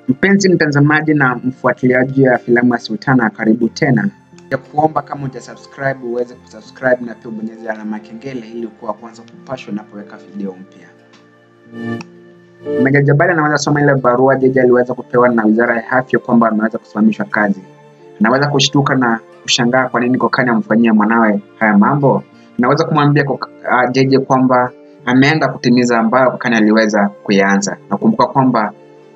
Mpenzi mtazamaji na mfuatiliaji wa filamu ya Sultana, karibu tena. Ya kuomba kama uja subscribe uweze kusubscribe na pia ubonyeze alama ya kengele ili kuwa kwanza kupashwa unapoweka video mpya. Meja Jabali anaweza soma ile barua Jeje aliweza kupewa na Wizara ya Afya kwamba ameweza kusimamishwa kazi. Anaweza kushtuka na kushangaa kwa nini Kokani amfanyia mwanawe haya mambo. Anaweza kumwambia Kok- ah, Jeje kwamba ameenda kutimiza ambayo Kokani aliweza kuyaanza. Nakumbuka kwamba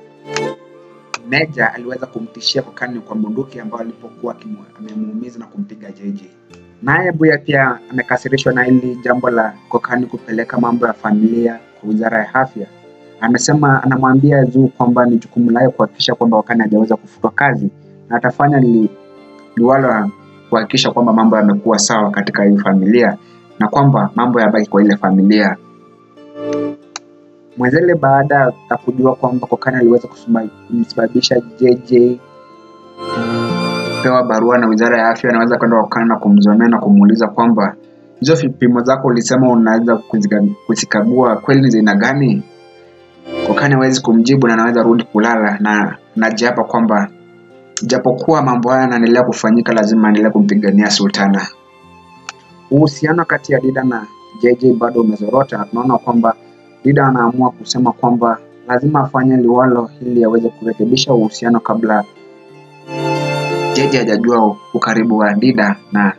Meja aliweza kumtishia Kokani kwa bunduki ambayo alipokuwa akimu- amemuumiza na kumpiga Jeje. Naye Buya pia amekasirishwa na hili jambo la Kokani kupeleka mambo ya familia kwa Wizara ya Afya. Amesema anamwambia Zuu kwamba ni jukumu lake kuhakikisha kwamba Kokani hajaweza kufutwa kazi na atafanya li, liwalo kuhakikisha kwamba mambo yamekuwa sawa katika hii familia na kwamba mambo yabaki kwa ile familia. Mwenzele baada ya kujua kwamba Kokani aliweza kusuma- kumsababisha JJ pewa barua na Wizara ya Afya, anaweza kwenda kwa Kokani na kumzomea na kumuuliza kwamba hizo vipimo zako ulisema unaweza kuzika- kuzikagua kweli ni za aina gani? Kokani hawezi kumjibu na anaweza rudi kulala na najiapa kwamba japokuwa mambo haya yanaendelea kufanyika, lazima aendelee kumpigania Sultana. Uhusiano kati ya Dida na JJ bado umezorota. Tunaona kwamba Dida anaamua kusema kwamba lazima afanye liwalo ili aweze kurekebisha uhusiano kabla JJ hajajua ukaribu wa Dida na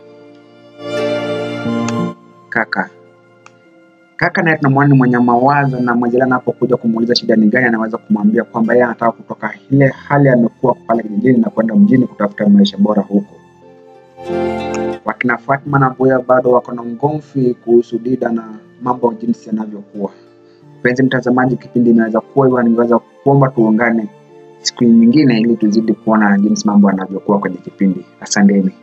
kaka. Kaka naye tunamwona ni mwenye mawazo na Mwajela anapokuja kumuuliza shida ni gani, anaweza kumwambia kwamba yeye anataka kutoka ile hali amekuwa pale kijijini na kwenda mjini kutafuta maisha bora huko. Wakina Fatma na Buya bado wako na ngomvi kuhusu Dida na mambo jinsi yanavyokuwa. Mpenzi mtazamaji, kipindi inaweza kuwa hivyo, ningeweza kuomba tuungane siku nyingine ili tuzidi kuona jinsi mambo yanavyokuwa kwenye kipindi. Asanteni.